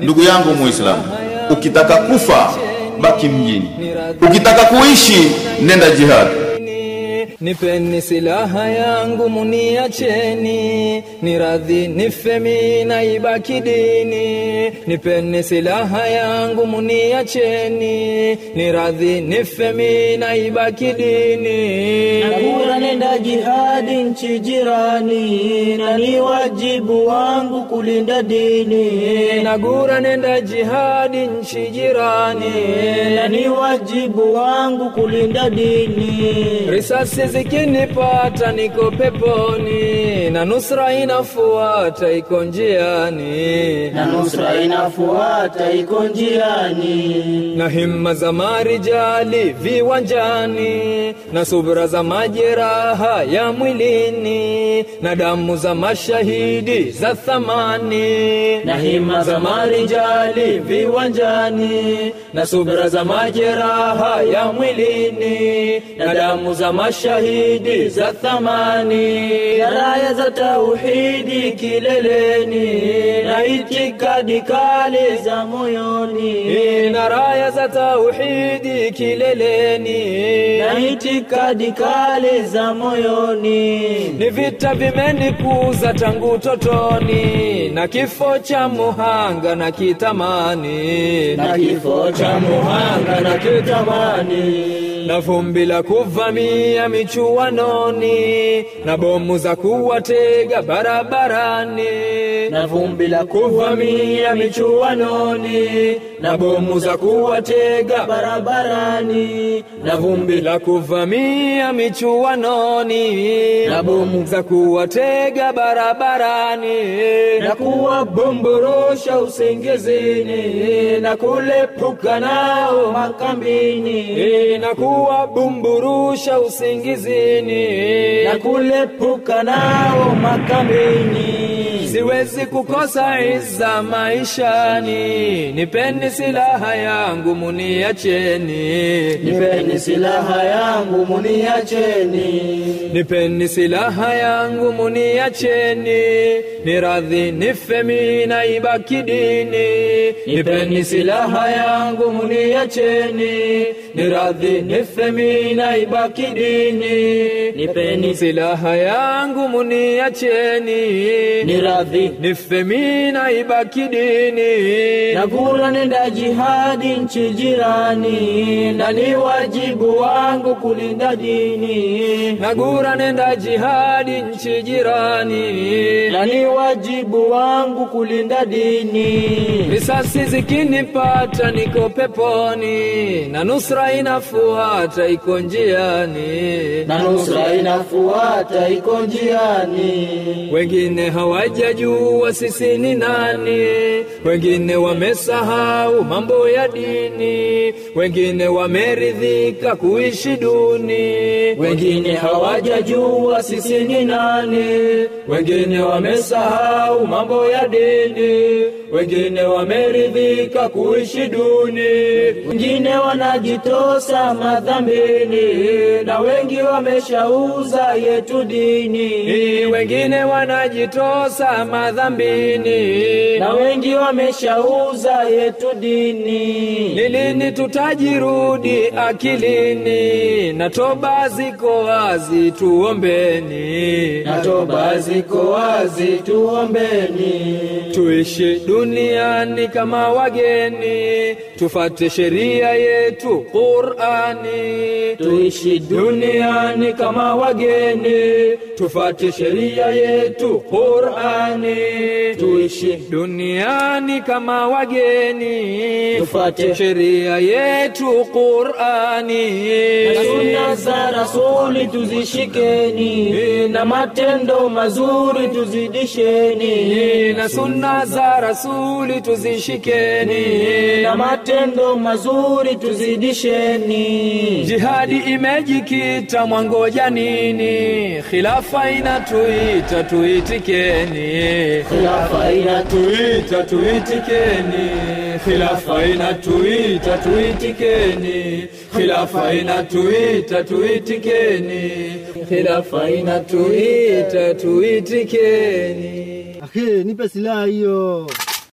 ndugu yangu muislamu ukitaka kufa baki mjini ukitaka kuishi nenda jihad Nipeni silaha yangu muniacheni, ni radhi nife mimi na ibaki dini. Nipeni silaha yangu muniacheni, ni radhi nife mimi na ibaki dini. Nagura nenda jihadi nchi jirani, na ni wajibu wangu kulinda dini. Nagura nenda jihadi nchi jirani, na ni wajibu wangu kulinda dini. risasi zikinipata niko peponi, na nusra inafuata iko njiani, na nusra inafuata iko njiani. na himma za marijali viwanjani, na subra za majeraha ya mwilini, na damu za mashahidi za thamani, na hima za marijali viwanjani, na subra za majeraha ya mwilini, na damu za mashahidi za thamani, na raya za tauhidi kileleni, na itikadi kali za moyoni, na raya za tauhidi kileleni, na itikadi kali za moyoni. ni vita vimenikuza tangu totoni, na kifo cha muhanga na kitamani, na kifo cha muhanga na kitamani na vumbi la kuvamia michuanoni, na bomu za kuwatega barabarani, na vumbi la kuvamia michuanoni na bomu za kuwatega barabarani na vumbi la kuvamia michuanoni, na bomu za kuwatega barabarani, na kuwabomborosha usingizini na kulepuka nao makambini na kuwabumburusha usingizini, na kulepuka nao makambini. siwezi kukosa iza maishani, nipeni silaha yangu muniacheni, Nipeni silaha yangu muniacheni, nipeni silaha yangu muniacheni, ni radhi nife mimi na ibaki dini. Nipeni silaha yangu muniacheni, ni radhi nife mimi na ibaki dini. Nipeni silaha yangu muniacheni, ni radhi nife mimi na ibaki dini. Nagura nenda jihadi nchi jirani, na ni wajibu wangu kulinda dini. Nagura nenda jihadi nchi jirani, Na ni wajibu wangu kulinda dini. risasi zikinipata niko peponi, na nusra inafuata iko njiani, Na nusra inafuata iko njiani. wengine hawajajua sisi ni nani, wengine wamesahau mambo ya dini, wengine wameridhika kuishi duni, Wengine hawajajua sisi ni nani, wengine wamesahau mambo ya dini, wengine wameridhika kuishi duni, wengine wanajitosa madhambini, na wengi wameshauza yetu dini. wengine wanajitosa madhambini, Na wengi wameshauza yetu dini. ni lini tutajirudi akilini? Na toba ziko wazi, tuombeni, na toba ziko wazi, tuombeni. tuishi duniani kama wageni, tufate sheria yetu Qur'ani, Tuishi duniani kama wageni, tufate sheria yetu Qur'ani, tuishi duniani kama wageni, Tufate. sheria yetu Qur'ani, na sunna za Rasuli tuzishikeni, na matendo mazuri tuzidisheni, na sunna za Rasuli tuzishikeni, na matendo mazuri tuzidisheni. Jihadi imejikita mwangoja nini? Khilafa inatuita tuitikeni, Khilafa inatuita tuitikeni. Khilafa inatuita tuitikeni, khilafa inatuita tuitikeni, khilafa inatuita tuitikeni. Akhi, nipe silaha hiyo.